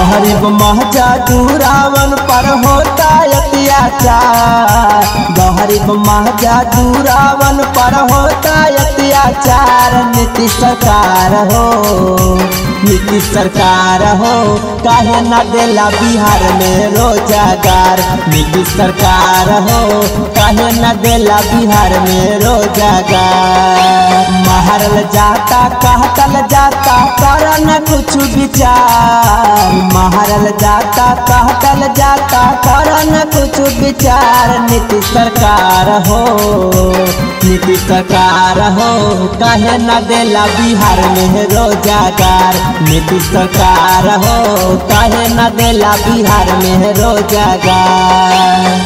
गरीब महजादूरावन पर होता अत्याचार गरीब महजादूरावन पर होता अत्याचार नीतीश सरकार हो नीतीश सरकार हो काहे न देला बिहार में रोजगार नीतीश सरकार हो काहे न देला बिहार में रोजगार मारल जाता कहतल जाता कर न कुछ विचार मारल जाता कहतल जाता कर न कुछ विचार नीतीश सरकार हो नीतीश सरकार हो कहे न देला बिहार में रोजगार नीतीश सरकार हो कहे न देला बिहार में रोजगार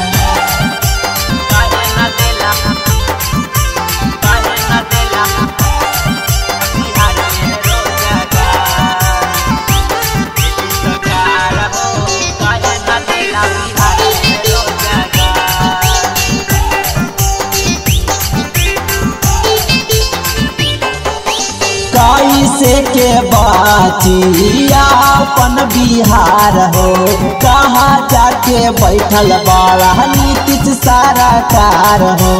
कैसे के बाची अपन बिहार हो कहाँ जाके बैठल बड़ा नीतीश सारा कार हो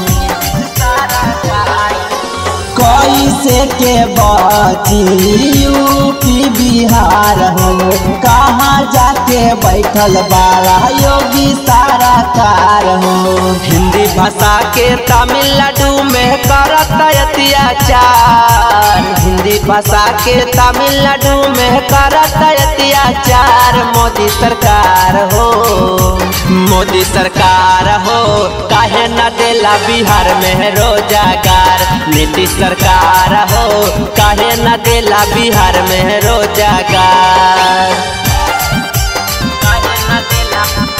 कैसे के बाची यूपी बिहार हो कहाँ जाके बैठल बड़ा योगी सारा कार हो हिंदी भाषा के तमिलनाडु में करत अत्याचार हिंदी भाषा के तमिलनाडु में करत अत्याचार मोदी सरकार हो मोदी सरकार हो काहे न देला बिहार में रोजगार नीतीश सरकार हो काहे न देला बिहार में रोजगार काहे न देला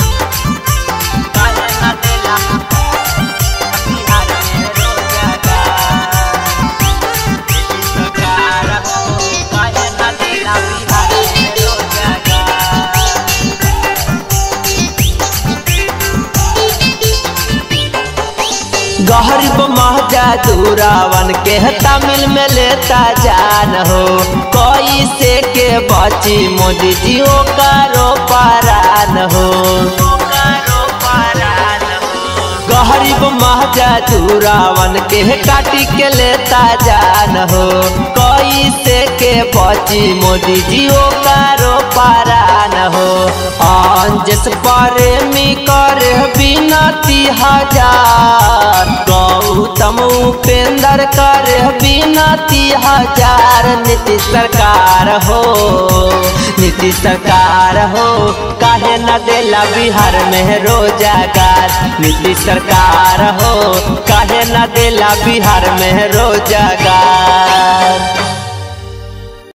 काहे न देला बिहार में रोजगार नीतीश सरकार हो काहे न देला बिहार में रोजगार गरीब महजादूरावन के तमिल में लेता जान हो कोई से के बची मोदी जी ओ करो परान हो गरीब महजादूरावन के काटी के लेता जान हो कोई से के बची मोदी जी ओ करो परान हो अंजस प्रेमी करे बिनती हजार गौतम उपेंद्र करे बिनती हजार नीतीश सरकार हो नीतीश सरकार हो काहे न देला बिहार में रोजगार नीतीश सरकार हो काहे न देला बिहार में रोजगार